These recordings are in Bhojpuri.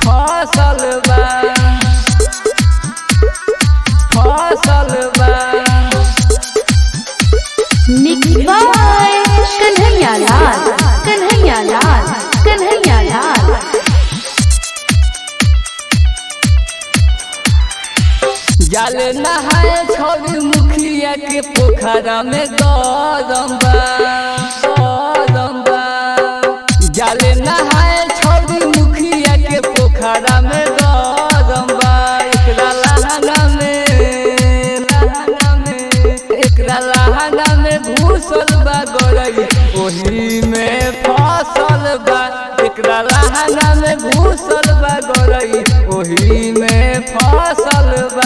फसल बा फसल बा मिक्स बाय कन्हैया लाल कन्हैया लाल कन्हैया लाल जल नहाए छोड़ मुखिया के पोखरा में गरम बा गरम बा जल नहाए छोड़ मुखिया के पोखरा में गरम बा एकरा लहंगा में लहंगा में एकरा लहंगा में घुसल बा गरई ओही में फसल बा एकरा लहंगा में घुसल बा गरई ओही में फसल बा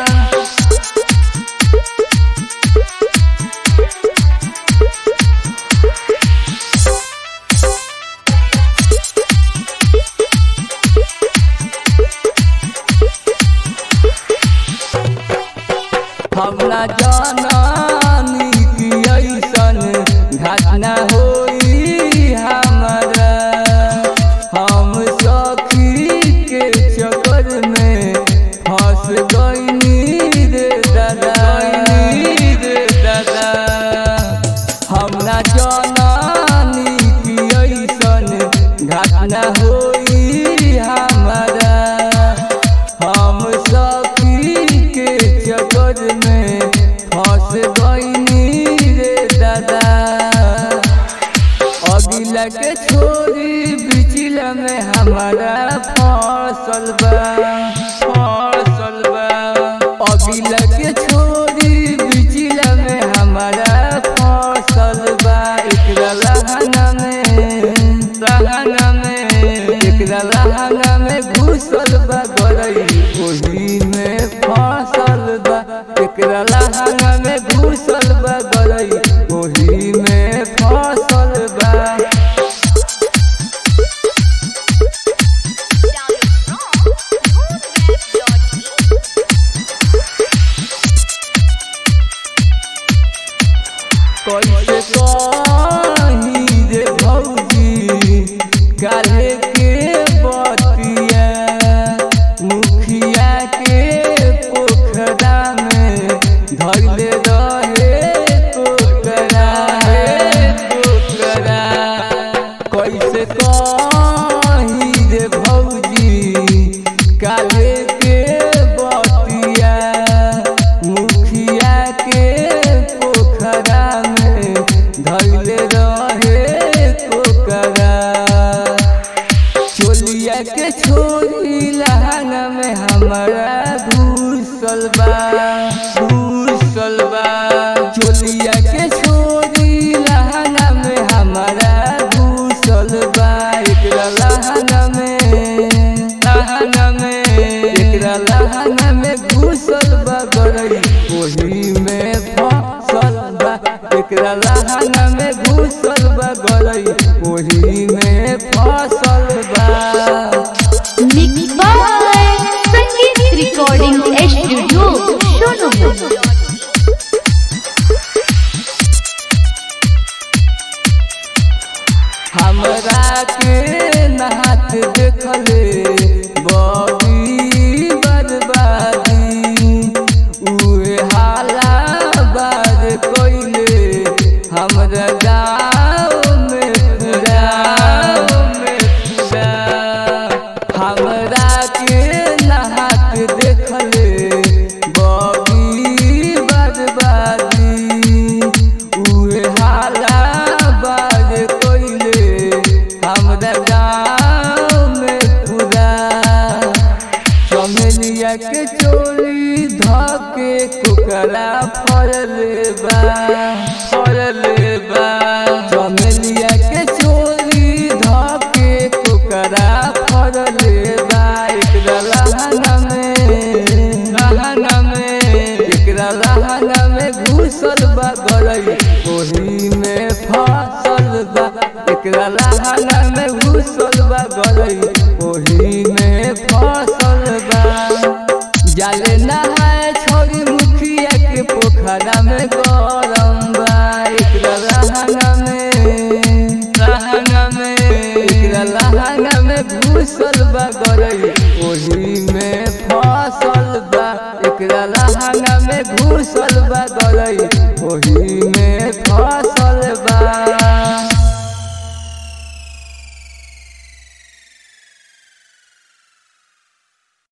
हमरा जानी कि ऐसन घटना होई हमरा हम सखी के चक्कर में फंस गईनी रे दादा रे दादा हमरा जानी कि ऐसन घटना होई हमरा हम सखी के चक्कर में फंस गईनी रे दादा अगिला के छोरी बिचला में हमारा फसल बा फसल बा अगिला के छोरी बिचला में हमारा फसल बा एकरा लहंगा में लहंगा में एकरा लहंगा में घुसल बा गरई ओही में फसल बा एकरा लहंगा में घुसल बा गरई ओही में फसल बा कैसे कही रे भौजी काहे के बतिया मुखिया के पोखरा में धैले रहे टोकरा हे टोकरा कैसे कही रे भौजी काहे के बतिया मुखिया के पोखरा में धैले रहे टोकरा चोलिया के छोरी लहंगा में हमारा घुसल बा घुसल बा चोलिया के छोरी लहंगा में हमारा घुसल बा एकरा लहंगा में लहंगा में एकरा लहंगा में घुसल बा गरई ओही में फसल बा एकरा लहंगा में घुसल बा गरई ओही में फसल बा mix by Sangeet recording studio Sonu हमरा के नहात देखले बड़ी बर्बादी उहे हाला बार कोइले हमरा गाँव में पूरा में पूरा हमरा के नहात देखले बड़ी बर्बादी उहे हाला बार कोइले हमरा गाँव में पूरा चमेलिया के चोली धके कुकरा फरले बा फरले बा चमेलिया के चोली धके कुकरा फरले बा एकरा लहंगा में लहंगा में एकरा लहंगा में घुसल बा गरई ओही में फसल बा एकरा लहंगा में घुसल बा गरई ओही में फसल बा जाले नहाए छोड़ी मुखिया के पोखरा में गरम बा एकरा लहंगा में लहंगा में एकरा लहंगा में घुस घुसल बा गरई ओही में फसल बा एकरा लहंगा में घुसल बा गरई ओही में फसल बा